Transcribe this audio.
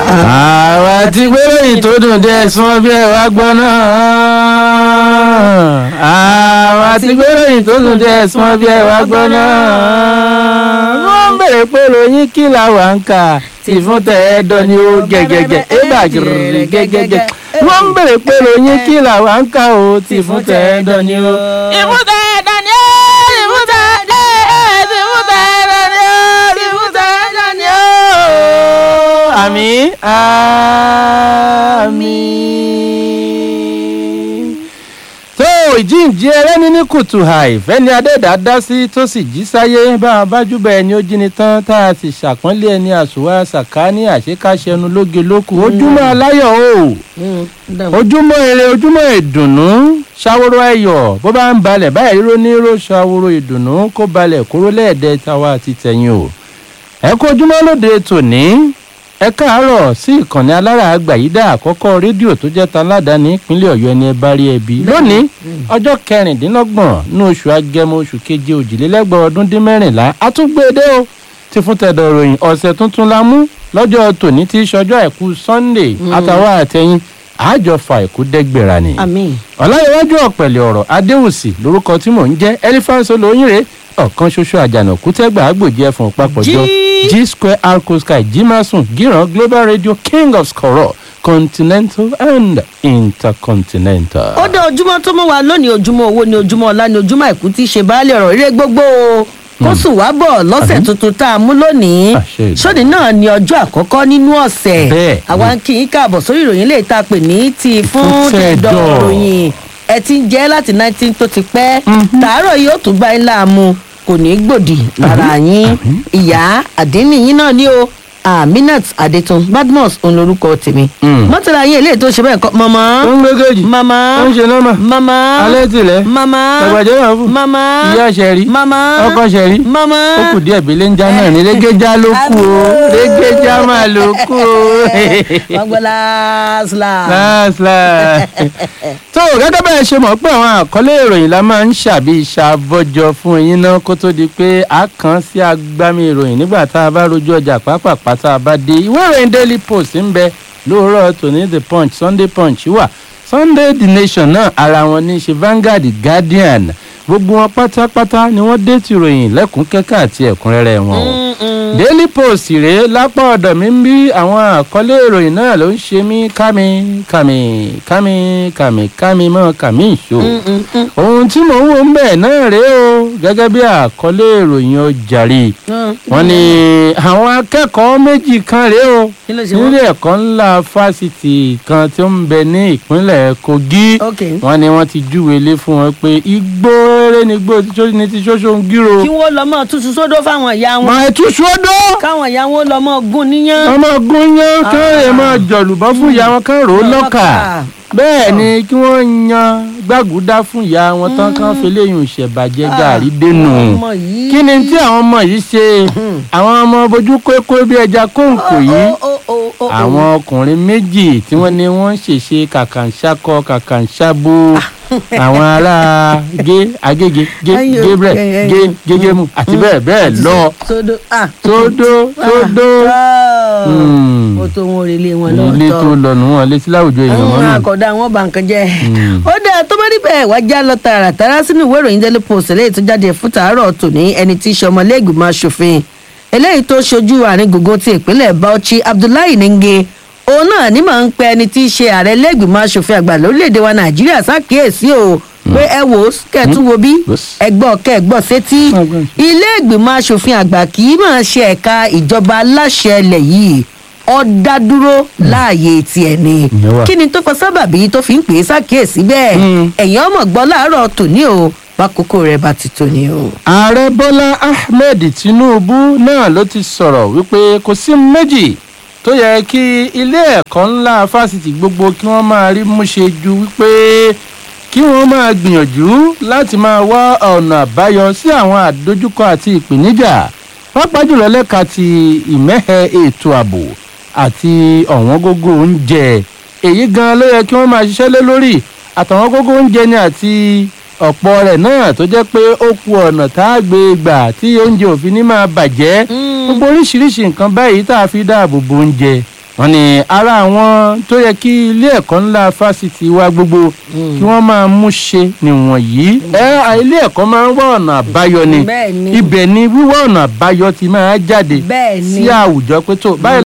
àwa ti gbéròyìn tó dùn dé ẹ̀sùn bí ẹ wá gbọ́ náà. àwa ti gbéròyìn tó dùn dé ẹ̀sùn bí ẹ wá gbọ́ náà. wọ́n ń bèrè pé ròyìn kí la wà ń kà tí fún tẹ ẹ dán ni ó gẹ́gẹ́gẹ́ ẹ bá gẹ́gẹ́ gẹ́gẹ́. wọ́n ń bèrè pé ròyìn kí la wà ń kà ó tí fún tẹ ẹ dán ni ó. ìfúntẹ ẹ̀dán ni ó ìfúntẹ ẹ̀dán ni ó ìfúntẹ ẹ̀dán ni ó ìfúntẹ ẹ̀dán ni ó. àmì àmì tó ìjíǹjí ẹlẹ́ni ní kùtù àì fẹ́ni adẹ́dá dá sí tó sì jí sáyé bá a bá júbà ẹni ó jí ni tán tá a sì ṣàpọ́nlé ẹni àṣùwà sàkáání àṣekáṣẹnu lóge lókù ojúmọ́ aláyọ̀ o ojúmọ́ ire ojúmọ́ ìdùnnú ṣàwòrò ayọ̀ bó bá ń balẹ̀ báyìí ró ní ró ṣàwòrò ìdùnnú kó balẹ̀ kúrò lẹ́ẹ̀dẹ́ tàwa àti tẹ̀yìn o ẹ kú ojúmọ́ lóde tòní ẹ káàárọ̀ sí ìkànnì alára àgbàyídá àkọ́kọ́ rédíò tó jẹ́ taládàáni ìpínlẹ̀ ọ̀yọ́ ẹni ẹ bá rí ẹbí lónìí ọjọ́ kẹrìndínlọ́gbọ̀n ní oṣù agẹmọ oṣù keje òjìlélẹ́gbọ̀n ọdún dín mẹ́rìnlá àtúgbèdè o ti fún tẹ̀dọ̀ ròyìn ọ̀sẹ̀ tuntun la mú lọ́jọ́ tòní tí í ṣọjọ́ àìkú sunday àtàwọn àtẹ̀yìn àjọfà àìkú dẹ́gbẹ̀rà ni àmín. ọ̀làyẹ̀wájú ọ̀pẹ̀lẹ̀ ọ̀rọ̀ adéwùsì lórúkọ tí mò ń jẹ́ elephant olóyìnrè ọ̀kan ṣoṣo àjànàkú tẹ́gbà àgbòjì ẹ̀fọn papọ̀jọ Jí. g square arco sky jimasun giran global radio king of skoro continental and intercontinental. ó dé ojúmọ́ tó mọ́ wa lónìí ojúmọ́ owó ni ojúmọ́ ọlá ni ojúmọ́ àìkú tí í ṣe baálé ọ̀rọ̀ eré gbogbo o kó sùn wá bọ̀ lọ́sẹ̀ Àmín. tuntun tá a mú lónìí Àṣẹ Èdùmàrè. sódì náà ni ọjọ́ àkọ́kọ́ nínú ọ̀sẹ̀ Bẹ́ẹ̀ àwa ń kí yín káàbọ̀ sórí ìròyìn lè ta pè ní ti fún Fún tẹ̀dọ̀ tẹ̀dọ̀. ròyìn ẹ ti ń jẹ́ láti nineteen tó ti pẹ́ tàárọ̀ yìí ó tún gbá yín láàmú kò ní í gbòdì lára yín ìyá àdínníyín náà ni o aminat adetun badmus òun lorúkọ tèmi Mm. mọ́tàlá yín eléyìí tó ṣe bẹ́ẹ̀ kọ́ mọ́mọ́ ó ń gbé kejì mama ó ń ṣe nọ́mà mama alẹ́ tìlẹ̀ mama ẹgbàjẹ́ náà fún mama ìyá ṣẹ̀rí mama ọkọ ṣẹ̀rí mama ó kù díẹ̀ bí lẹ́ńjà náà ní rẹ́gẹ́já ló kù o rẹ́gẹ́já máa ló kù o. wọ́n gbọ́ láàsìlà. láàsìlà. tó gẹ́gẹ́ bẹ́ẹ̀ ṣe mọ̀ pé àwọn àkọlé ìròyìn la máa ń ṣàbí ṣàbọ̀jọ fún yín náà kó tó di pé a kàn sí agbámi ìròyìn nígbà tá a bá rojú ọjà pápápá tá a bá dé ìwé ìròyìn daily post ń bẹ lóòrọ̀ tòní the punch sunday punch wà sunday the nation náà ara wọn ní í ṣe vanguard guardian gbogbo wọn pátápátá ni wọ́n dé tìròyìn lẹ́kùn kẹ́kẹ́ àti ẹ̀kúnrẹ́rẹ́ wọn o daily post rèé lápá ọ̀dọ̀ mi ń bí àwọn àkọlé ìròyìn náà ló ń ṣe mí kámi kámi kámi kámi kámi mọ́ kámi ìṣó ohun tí mò ń wò ń bẹ̀ náà rèé o gẹ́gẹ́ bí àkọlé ìròyìn ọjàre wọ́n ní àwọn akẹ́kọ̀ọ́ méjì kan rèé o Kí ló ṣe wọ́n? nílé ẹ̀kọ́ ńlá fásitì kan tí ó ń bẹ ní ìpínlẹ̀ kogi Ok. wọ́n ní wọ́n ti júwèé lé fún wọn pé igbó rere ni igbó ní ti ṣoṣo ń gírò kí wọ́n lọ mọ́ tútù sódó fáwọn ìyá wọn máa tú sódó káwọn ìyá wọn lọ mọ́ gún níyàn. ọmọ gúnyán kán lè máa jọ̀lùbọ́ fún ìyá wọn kán rò ó lọ́kà bẹ́ẹ̀ ni kí wọ́n yan gbàgúdá fún ìyá wọn tán kán fi léyìn ìṣẹ̀bàjẹ́ gàrí dénú ọmọ yìí. kí ni tí àwọn ọmọ yìí ṣe àwọn ọmọ bojú kókó bí ẹja kóńkò yìí Ó, ó, ó, ó, ó. àwọn ọkùnrin méjì tí wọ́n ní wọ́n ń ṣèṣe kàkànṣákọ kàkànṣábó àwọn ará gé agége gé Ayò, gabriel ẹyẹ, gé ẹyẹ. gégémù àti bẹ́ẹ̀ bẹ́ẹ̀ lọ sódó ah. tódó tódó Ah. Hmm. ó tó wọn relé wọn ilé tó lọ́tọ̀. lọnù wọn létí láwùjọ èèyàn mọ́ àwọn nù. àkọ́dá wọn bá nǹkan jẹ́. Mm. ó dáa tó bá rí bẹ́ẹ̀ wá já lọ tààràtàrà sínú ìwé ìròyìn daily post eléyìí tó jáde fún tàárọ̀ tòní ẹni tí í ṣe ọmọlẹ́gbìmọ̀ aṣòfin eléyìí tó ṣojú àárín gbùngbùn ti ìpínlẹ̀ bauchi abdullahi ninge òun náà ní màá ń pẹ ẹni tí í ṣe ààrẹ lẹ́gbìmọ̀ aṣòfin àgbà lórílẹ̀‐èdè wa nàìjíríà ṣàkíyèsí o pé ẹ wò ó kẹ́ẹ̀tún wo bí Yes. ẹgbọ́ kẹ́ẹ̀gbọ́ sétí Ọgbọ́n. ilé ìgbìmọ̀ aṣòfin àgbà kì í máa ṣe ẹ̀ka ìjọba aláṣẹ ilẹ̀ yìí ó dá dúró láàyè tiẹ̀ ni Ìyẹn wà. kí ni tó fa sábàbí tó fi ń pè é ṣàkíyèsí bẹ́ẹ̀ Mm. ẹ̀yin ọmọ gbọ́ láàárọ̀ tòní o bákòókò rẹ̀ bá ti tòní o. ààrẹ bọ́lá ahmed tinubu náà ló ti sọ̀rọ̀ wípé kò sí méjì tó yẹ kí ilé ẹ̀kọ́ ńlá fásitì gbogbo kí wọ́n máa rí múṣe ju wípé kí wọ́n máa gbìyànjú láti máa wá ọ̀nà àbáyọ sí àwọn àdójúkọ àti ìpèníjà pàápàá jùlọ lẹ́ka ti ìmẹ́hẹ ètò ààbò àti ọ̀wọ́n gógó oúnjẹ èyí gan ló yẹ kí wọ́n máa ṣiṣẹ́ lé lórí àtàwọn gógó oúnjẹ ni àti ọ̀pọ̀ rẹ̀ náà tó jẹ́ pé ó ku ọ̀nà tá a gbé gbà tí oúnjẹ òfin ní máa bàjẹ́ gbogbo oríṣiríṣi nǹkan báyìí tá a fi dáàbò bo oúnjẹ wọ́n ní ara àwọn tó yẹ kí ilé ẹ̀kọ́ ńlá fásitì wa gbogbo kí wọ́n máa mú ṣe nìwọ̀nyí ẹ ilé ẹ̀kọ́ máa ń wá ọ̀nà àbáyọ ni Bẹ́ẹ̀ ni. ibẹ̀ ni wíwá ọ̀nà àbáyọ ti máa jáde Bẹ́ẹ̀ ni. sí àwùjọ pé tó báyìí